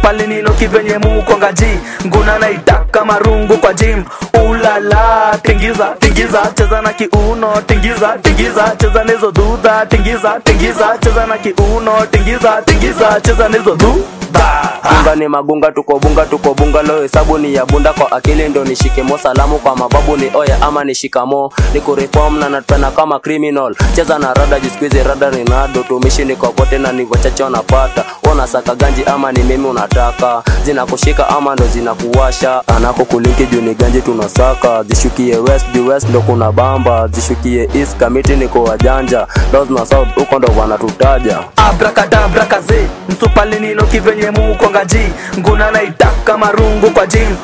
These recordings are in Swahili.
msupalinino kivenye mukongaji nguna naitaka marungu kwa jim ulala tingiza tingiza cheza na kiuno tingiza tingiza cheza nezo dudha tingiza tingiza cheza na kiuno tingiza tingiza cheza nezo dudha bunga ni magunga tuko bunga tuko bunga lo hesabu ni ya bunda kwa akili ndo nishike mo salamu kwa mababu ni oya ama nishikamo ni kureform na natpena kama criminal cheza na rada jiskuizi rada rinado tumishi ni kokote na ni wachache wanapata wanasaka ganji ama ni mimi unataka zinakushika ama ndo zinakuwasha anako kulinki juu ni ganji tunasaka zishukie west juu west ndo kuna bamba zishukie east kamiti niko wajanja north na south huko ndo wanatutaja abrakadabra kaze msupalinino kivenye mukongaji nguna naitaka marungu kwa jim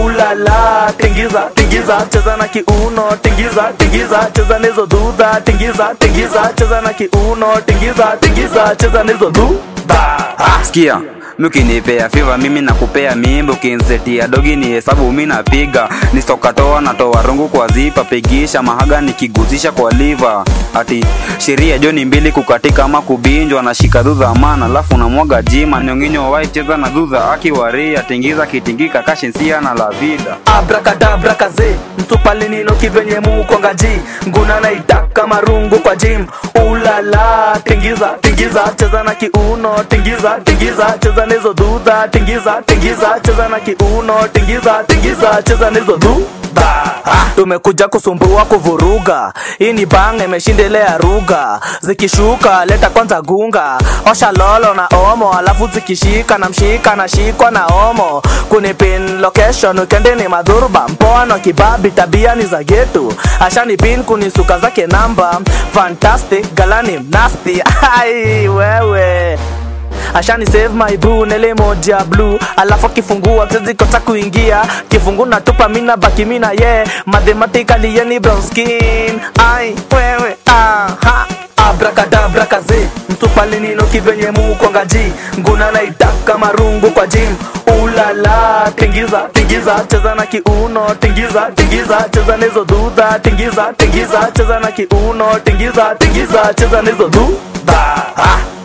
ulala tingiza tingiza cheza na kiuno tingiza tingiza cheza nezo dudha tingiza tingiza cheza na kiuno tingiza tingiza cheza nezo dudha sikia mkinipea fiva mimi nakupea mimba ukinsetia dogi ni hesabu mi napiga nisokatoa natoa rungu kwa zipa pigisha mahaga nikiguzisha kwa liva ati sheria joni mbili kukatika ama kubinjwa nashika dhudha mana alafu namwaga jima nyonginyo wai cheza na dhudha akiwaria tingiza kitingika kashinsia na lavida abrakadabra kaze msupalinino kivenye mukongaji nguna naitaka marungu kwa jim ulala tingiza tingiza cheza na kiuno tingiza tingiza cheza nezo dudha tingiza tingiza cheza na kiuno tingiza tingiza cheza nezo dudha tumekuja kusumbua kuvuruga hii ni bang imeshindelea ruga zikishuka leta kwanza gunga osha lolo na omo alafu zikishika na mshika na shikwa na omo kunipin location wikendi ni madhurba mpoano kibabi tabia ni za getu ashani pin kunisuka zake namba fantastic galani mnasti ai wewe ashani save my boo nele moja blue alafu akifungua zikosa kuingia kifungu natupa mina baki mina ye yeah. mathematically yeni brown skin ai wewe aha abrakadabra kaze msupalinino kivenye mukongaji nguna naitaka marungu kwa jim ulala tingiza tingiza cheza na kiuno tingiza tingiza cheza nezo dudha tingiza tingiza cheza na kiuno tingiza tingiza cheza nezo dudha